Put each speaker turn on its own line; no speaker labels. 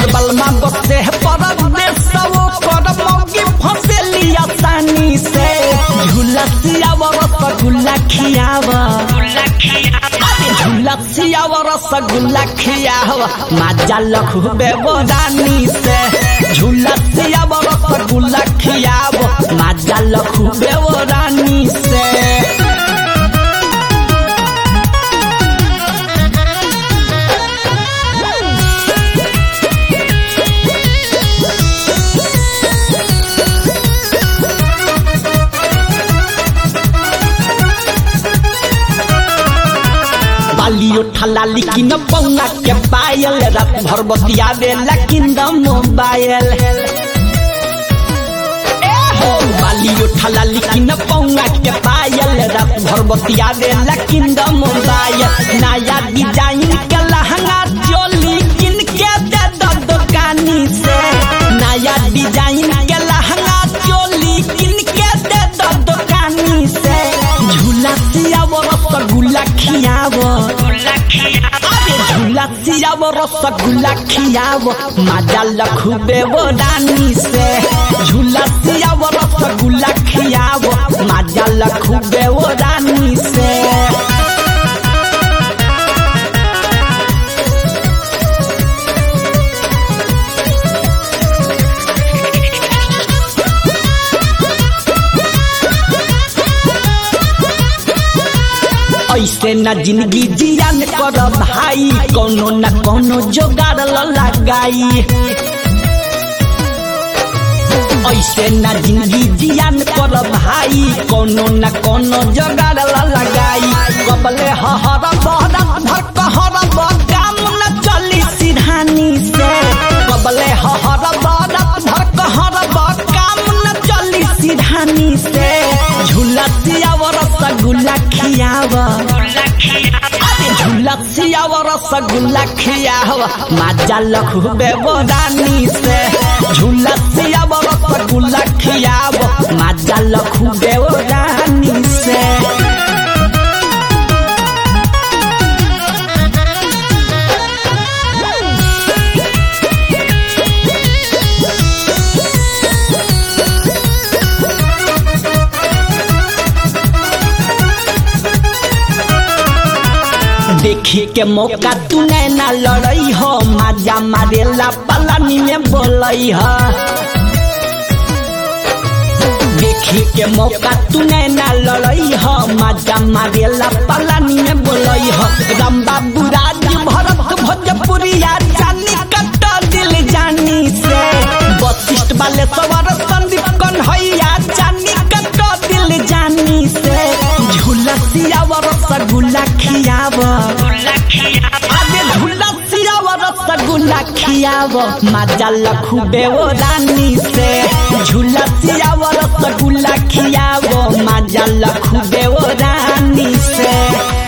बलमा बसे है परदेश वो कर मौगी फसेली आसानी से झूला सियाव रसगुल्ला खियाव झूला सियाव रसगुल्ला खियाव माजा लखू बेबरानी से झूला सियाव रसगुल्ला खियाव माजा लखू बेबरानी से बालियो ठला लेकिन पौना के पायल रात भर बतिया दे लेकिन द मोबाइल बालियो ठला लेकिन पौना के पायल रात भर बतिया दे लेकिन द मोबाइल नया डिजाइन के लहंगा चोली किन के दे द दुकानी से नया डिजाइन के लहंगा चोली किन के दे द दुकानी से झूला सियाव रसगुल्ला खियाव अरे झूला सियाव रसगुल्ला खियाव माजा लखुबे वो रानी से झूला सियाव रसगुल्ला खियाव माजा लखुबे वो रानी से ऐसे न जिंदगी जियान कर भाई कोनो न कोनो जोगाड़ ल लगाई ऐसे न जिंदगी जियान कर भाई कोनो न कोनो जोगाड़ ल लगाई कबले हहर बहर भर कहर काम न चली सिरहानी से कबले हहर बहर भर कहर काम न चली सिरहानी से झूला सियाव रसगुल्ला खियाव अरे झूला सियाव रसगुल्ला खियाव माजा लखुबे रानी से झूला सियाव रसगुल्ला खियाव माजा लखुबे रानी से देखी के मौका तू ना लड़ई हो माजा मारेला पलानी में बोलई हो देखी के मौका तू ना लड़ई हो माजा मारेला पलानी में बोलई हो राम बाबू राज भरत भोजपुरिया जानी कट दिल जानी से वशिष्ठ वाले सवर संदीप कन्हैया जानी कट दिल जानी से झूला सियाव रसगुल्ला खियाव अरे झूला सियाव रसगुल्ला खियाव माजा लखुबे वो रानी से झूला सियाव रसगुल्ला खियाव माजा लखुबे वो रानी से